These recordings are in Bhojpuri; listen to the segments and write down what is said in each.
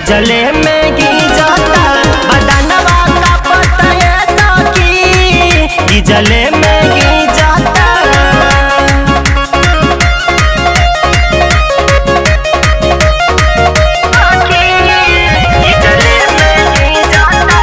गिजले में गिजता बदनवा का पता ये सखी गिजले में गिजता गिजले में गिजता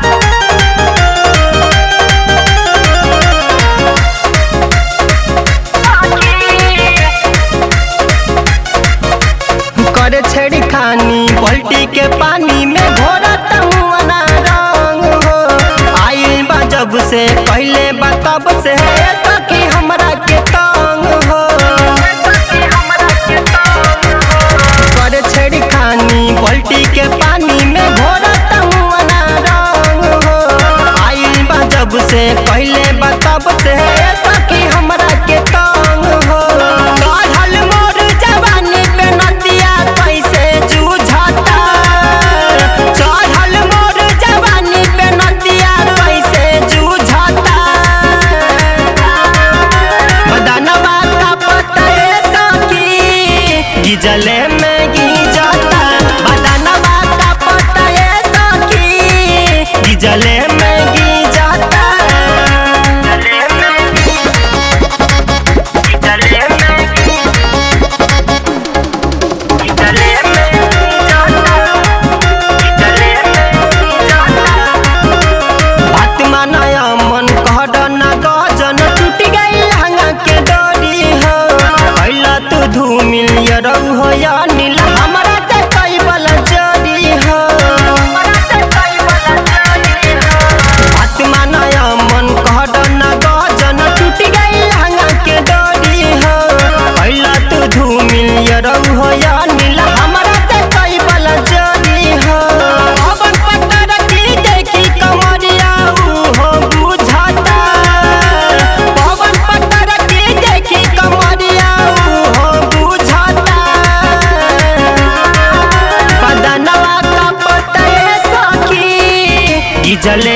करे छेड़ी खानी पलटी के पानी में घोरा तमुआना रंग हो आइल बा जब से पहले बा तब से है सखी हमरा के तंग हो करे छेड़ी खानी पलटी के पानी में घोरा तमुआना रंग हो आइल बा जब से पहले बा तब से है सखी हमरा के तंग हो काढ़ल मोर जवानी पे नदिया कैसे जूझता चढ़ल मोर जवानी पे नदिया कैसे जूझता बदनवा का पता ये सखी गिजले में गिजता बदनवा का पता ये सखी गिजले में गिजता गिजले में गिजले में गिजता गिजले में गिजता बात मानया मन कहड ना गजन टूट गई लहंगा के डोरी हो कैला तू धूमिल यरऊ हो या नील हमरा से कई बल जरी हो बात मानया मन कहड ना गजन टूट गई लहंगा के डोरी हो कैला तू धूमिल यरऊ हो या नील हमरा से कई बल जरी हो अबन पत्थर की देखी कमरिया ऊ हो बुझाता पवन पत्थर की देखी कमरिया ऊ हो बुझाता बदनवा का पता ये सखी गिजले